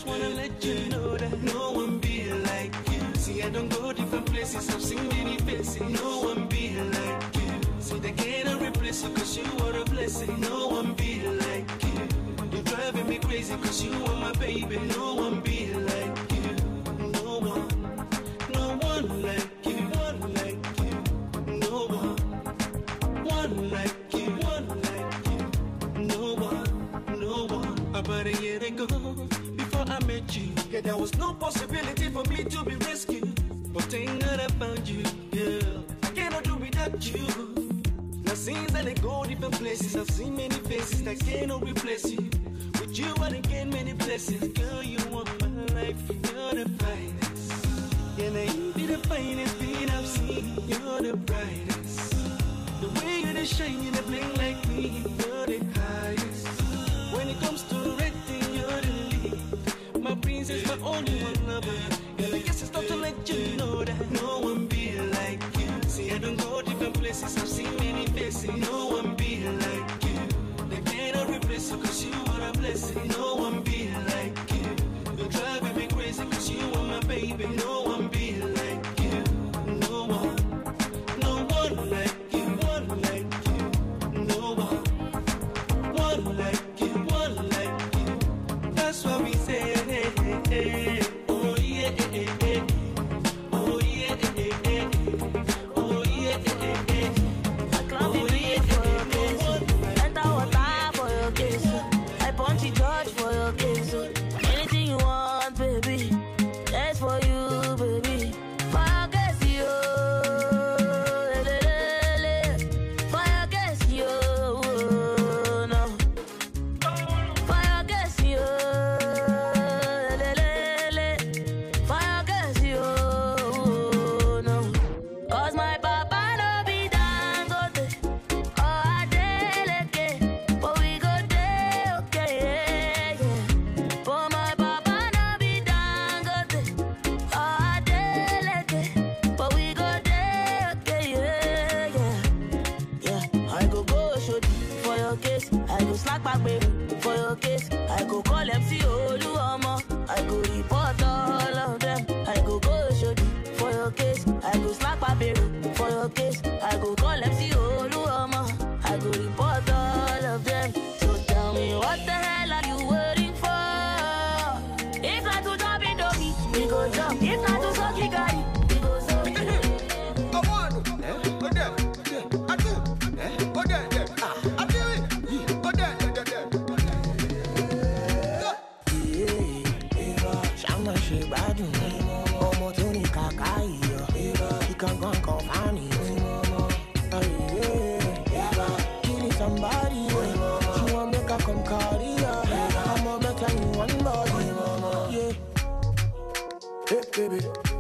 just wanna let you know that no one be like you. See, I don't go different places, I've seen many faces. No one be like you. See, they cannot replace you cause you are a blessing. No one be like you. You're driving me crazy cause you are my baby. No one be like you. No one, no one like you. One like you. No one, one like you. One like you. No one, no one. About a year ago, before I met you, yeah, there was no possibility for me to be rescued. But thank God I found you, yeah. I cannot do without you. Now since I dey go different places, I've seen many faces that cannot replace you. With you, I done gain many blessings. Girl, you want my life, you're the finest. Yeah, now you be the finest thing I've seen. You're the brightest. The way you the shine, you the bling like me. You're the highest. When it comes to rating, you're the lead. My princess, my only one lover. Girl, I guess it's time to let you know that no one be like you. See, I don't go different places, I've seen many faces. No one be like you. They cannot replace you cause you are a blessing. No one be like you. You're driving me crazy cause you are my baby. No one be like you. No one. No one like you. One like you. No one. One like you. One like you. That's what we say. Oh yeah. Oh yeah. Oh yeah. I climb the beat for your case. Enter water for your case. I punch it George for your case. Anything you want, baby. That's for you, baby. For your case, yo. Le, le, le. For your case, yo. No. For your case, yo. Le, le, le. For your case, yo. No. Cause my papa no be dangote. Oh, Adeleke, but we go dey okay, yeah, yeah. But my papa no be Dangote. Oh, Adeleke, but we go dey okay, yeah, yeah. Yeah, I go go shodi for your case. I go slack back baby for your case. I go call MC Oluomo. I go report all of them. I go go shodi for your case. I go slack back baby for your case. I go call MC Oluomo. I go report all of them. So tell me what the hell are you waiting for? If not to jump in doggy, we go jump. If not to suck you got it, we go suck. Ṣáná ṣe gbádùn ọmọ tó ní kàkà iyọ̀ ìkàngán kan fáàní. Kí ni somebody she wan make her come carry her ọmọ mẹ́ta ni wọ́n ń bọ̀ yìí. Hey baby,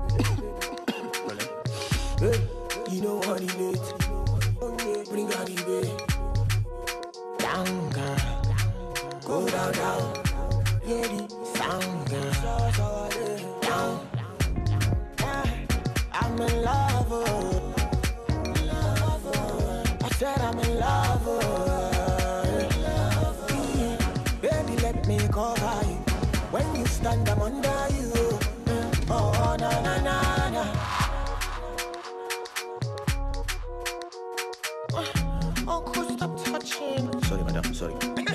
hey, you know what it is. Bring out the baby. Down girl, go down down. Yeah, the sound girl. Down. I'm in love. oh. I said I'm in love. oh. Baby, let me cover you. When you stand, I'm under you. Oh, na na na na. Uncle, stop touching. Sorry, madam. Sorry.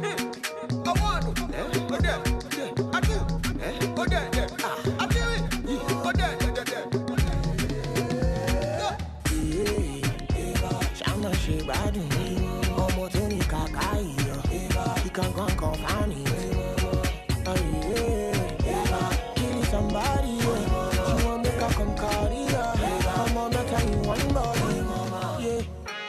Ṣáná ṣe gbádùn ọmọ tó ní kàkà iyọ̀ ìkàngán kan fáàní. Kí ni somebody she wan make her come carry her ọmọ mẹ́ta ni wọ́n ń bọ̀ yìí.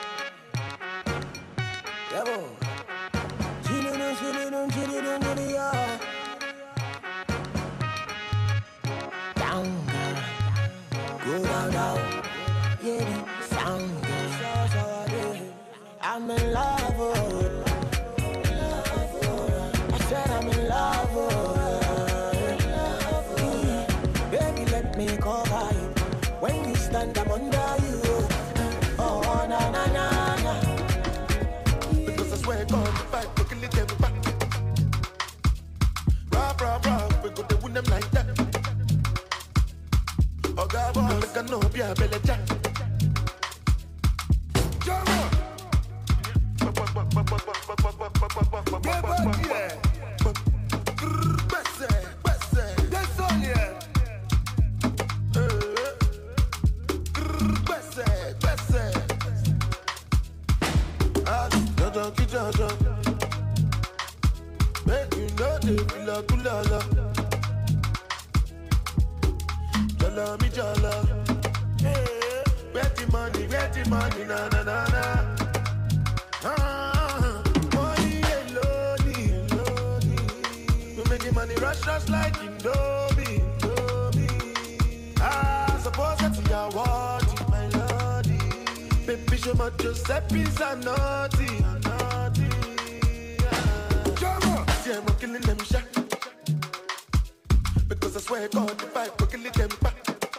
Yẹ́bọ̀. Chilidun, chilidun, chilidun, chilidun. Down, girl. Go down, down. Yeah, the sound, girl. I'm in love, oh. I said I'm in love, oh. Baby, let me cover you. When you stand, I'm under you. Oh, na na na na. Because I swear God, if I go kill them back. Rah, rah, rah, we go the win them like that. Oh God, boy, make I know be a belly jack. Make you know they feel like kulala. Jala mi jala. Hey, where the money, where the money, na na na na. Ah, money alone, alone. We making money rush rush like Indomie, Indomie. Ah, suppose that you are what my lordy. Baby, show my Giuseppe's a naughty, a naughty. Ah. See, I'm killing them shot. Because I swear God, if I go kill them back.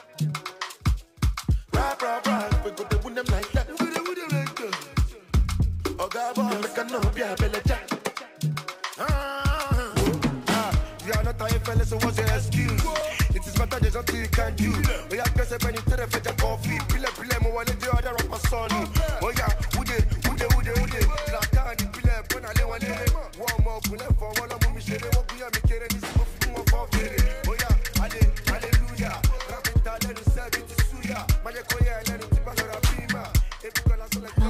Rap, rap, rap, we go to win them like that. We go to win them like that. Oh God, boy, make I know be a belly jack. Ah, Ah, you are not a fella, so what's your excuse? It is better there's nothing you can do. Oh yeah, guess if any tell fetch a coffee. Pile pile mo wale the other of my son. Oh yeah, ude ude ude ude. La tani pile pona le wale. One more pile for one of me shere wo kuya mi kere ni simo fu mo for fere. Oh yeah, ale hallelujah. Rapita le ni sebi ti suya. Maje koye le ni ti balora bima. Ebi kola so like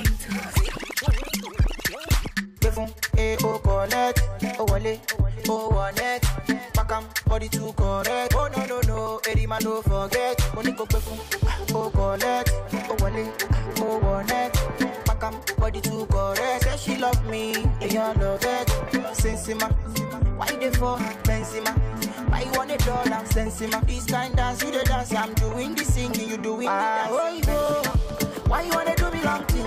gbé fún e o collect o wọlé o wọnẹt pakam body too correct oh no no no eri ma no forget mo ní kó gbé fún o collect o wọlé o wọnẹt pakam body too correct say she love me èèyàn love it sensima why you dey for benzema why you wan dey dull am sensima this kind dance you dey dance i'm doing the singing you doing the dancing. ah oyibo why you wan dey do me long thing.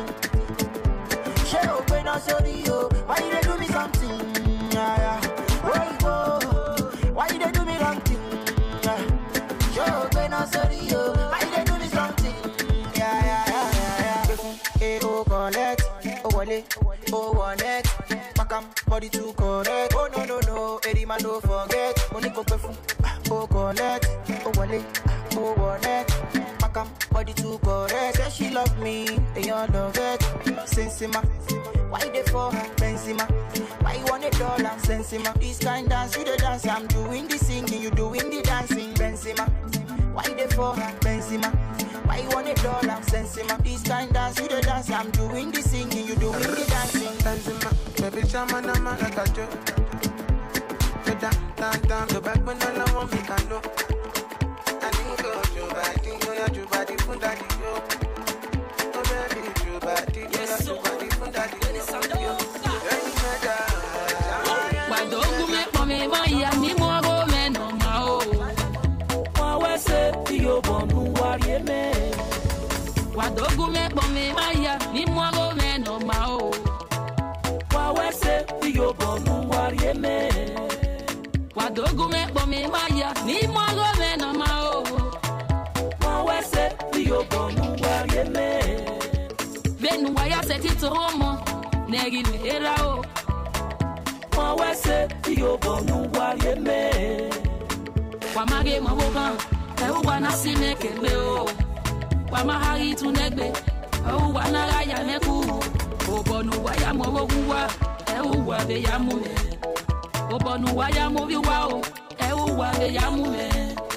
ṣé o gbé náà sórí o why you dey do me something yeah, yeah. oyinbo why you dey do me wrong thing yeah. ṣé o gbé náà sórí o why you dey do me something yeah, yeah, yeah, yeah, yeah. gbé fún e o collect o wọlé o wọnẹt pakam body too correct oh no no no eri ma no forget mo ní kó gbé fún o collect o wọlé o wọnẹt pakam body too correct say she love me èèyàn love it sensima why you dey for benzema why you wan dey dull am sensima this kind dance you dey dance i'm doing the singing you doing the dancing benzema why you dey for benzema why you wan dey dull am sensima this kind dance you dey dance i'm doing the singing you doing the dancing Benzema, baby chama na ma like a joke. Go down, down, down, go back when all I want me can know. I think go your body, go your body, put that in yo. Oh baby, your body, go your body, put that in yo. Any matter. Wadogume pome maya ni mwago meno mao. Wawese iyo bonu warieme. Wadogume pome maya ni mwago meno mao. Wawese iyo bonu warieme. Wadogume pome maya ni mwago meno mao. Wawese iyo bonu warieme. Benu waya seti to homo. Negi me era o. Wawese iyo bonu warieme. Wamage mawogan. Ewu wana sime kembe o. Wamahari tunegbe. Ewu wana raya neku. Obonu waya mowoguwa. Ewu wa be ya mume. Obonu waya moviwa o. Ewu wa be ya mume.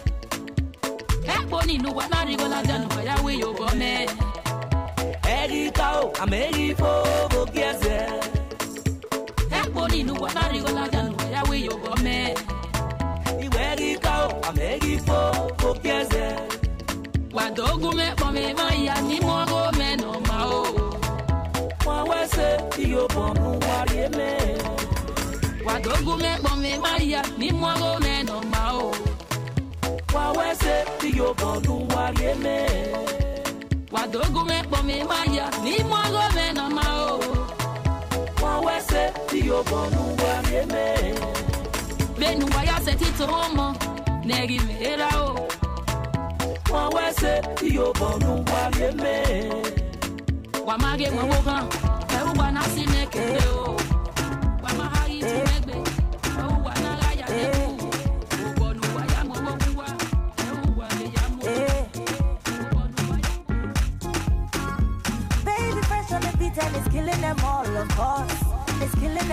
Ekpo ninu wa narigo la janu waya we yo gome. Erika o, ameri fo bogieze. Ekpo ninu wa narigo la janu waya we yo gome. Iwe Erika o, ameri fo bogieze. Wadogume pome maya ni mwago meno mao. Wawese iyo bonu warieme. Wadogume pome maya ni mwago meno mao. Wawese iyo bonu warieme. Wadogume pome maya ni mwago meno mao. Wawese iyo bonu warieme. Benu waya seti to homo. Negi me era o. Wawese iyo bonu warieme. Wamage mawogan. Ewu wana sime kembe o. Wamahari tunegbe. Ewu wana raya neku. Obonu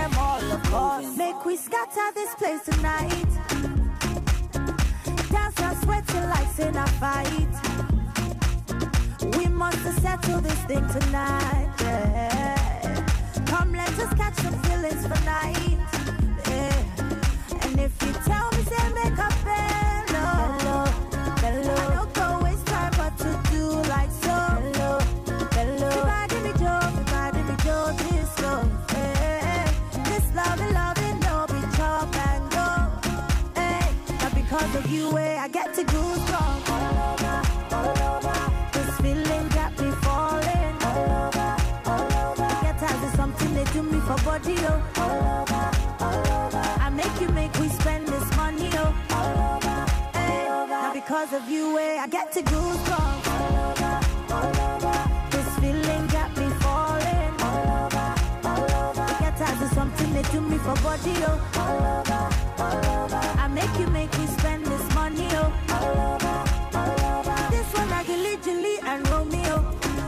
them all, of course. Make we scatter this place tonight. Dance and sweating like in a fight. We must settle this thing tonight. yeah. Come, let us catch some feelings for night. Yeah. And if you tell me, say make a bello, bello. I don't go waste time, but to do like so. Bello, bello. If I give me joy, if I give me joy, this love, yeah. This love, love, it no be chop and go. Hey, now because of you, eh, I get to goosebumps all over, all over. This feeling got me falling all over, all over. Get tired of something they do me for body, oh. All over, all over. I make you make we spend this money, oh. All over, hey. Now because of you, eh, I get to goosebumps all over, all over. This feeling got me falling all over, all over. Get tired of something they do me for body, oh. All over, all over. I make you make me spend this money, oh. All over, all over. This one I Gilly, Gilly and Romeo.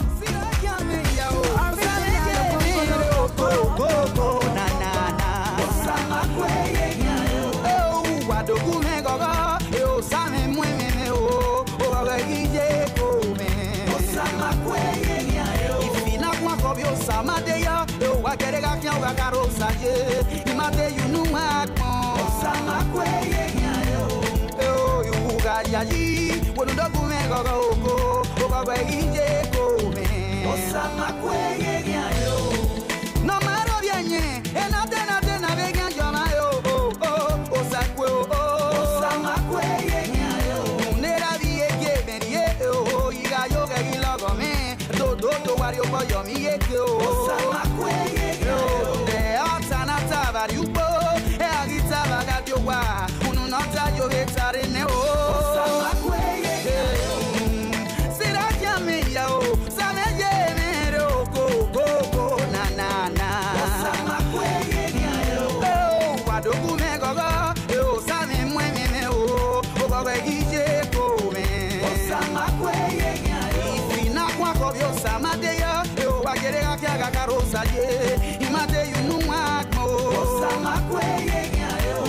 Yayi, wonu dogu me gogo oko, ogogo ije ko me. Osama kweye yo. No maro bienye, enate na te na vega joma yo. Oh oh, osakwe oh oh. Osama kweye yo. Nera biye ke berie oh, iga yo ga gilogo me. Do do do wario ko yo mi ye ke oh. Osama kweye yo. De atana tavari upo, e agita baga dio wa. Unu nota yo vetare ne oh. Osama kweye yo. Sira kiame ya oh, same ye mere oh go go go na na na. Osama kweye yo. Oh, wadogu me gogo, oh same mwe me me oh, oh gogo ije ko me. Osama kweye yo. Ifina kwa ko bio sama de yo, oh wagere ga kya ga karosa ye. Imate yunu mwa ko. Osama kweye yo.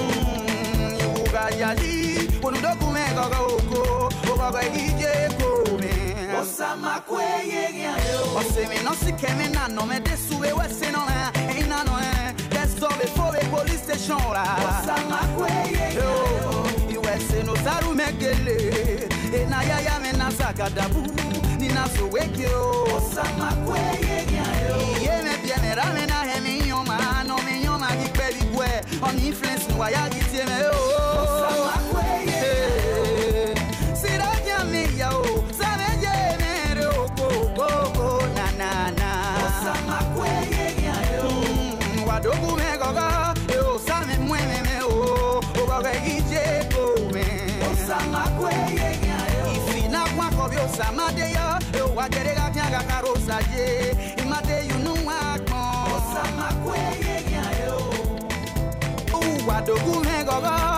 Uga yali, onudogu me gogo oko, oh gogo ije ko me. Osama kweye yo. Osemi no si kemi na no me de sube wese no na, ain't na no eh. Let's go before the police station la. Osama kweye yo. Iwese no saru megele, e na ya ya me na sakadabu, ni na so weke o. Osama kweye yo. Iye me bien me rame na he mi nyoma, no mi nyoma ki pe bi gwe, on influence no ya gi tie me o. Osama kweye yo. Sira ya mi ya o, sabe ye me re o ko ko ko na na na. Osama kweye yo. Wadogu me gogo, yo same mwe me me o, o gogo ije ko me. Osama kweye yo. Ifina kwa ko bi osama de yo, yo wagere ga kya ga karosa je, imate yunu wa gbon. Osama kweye yo. Wadogu me gogo,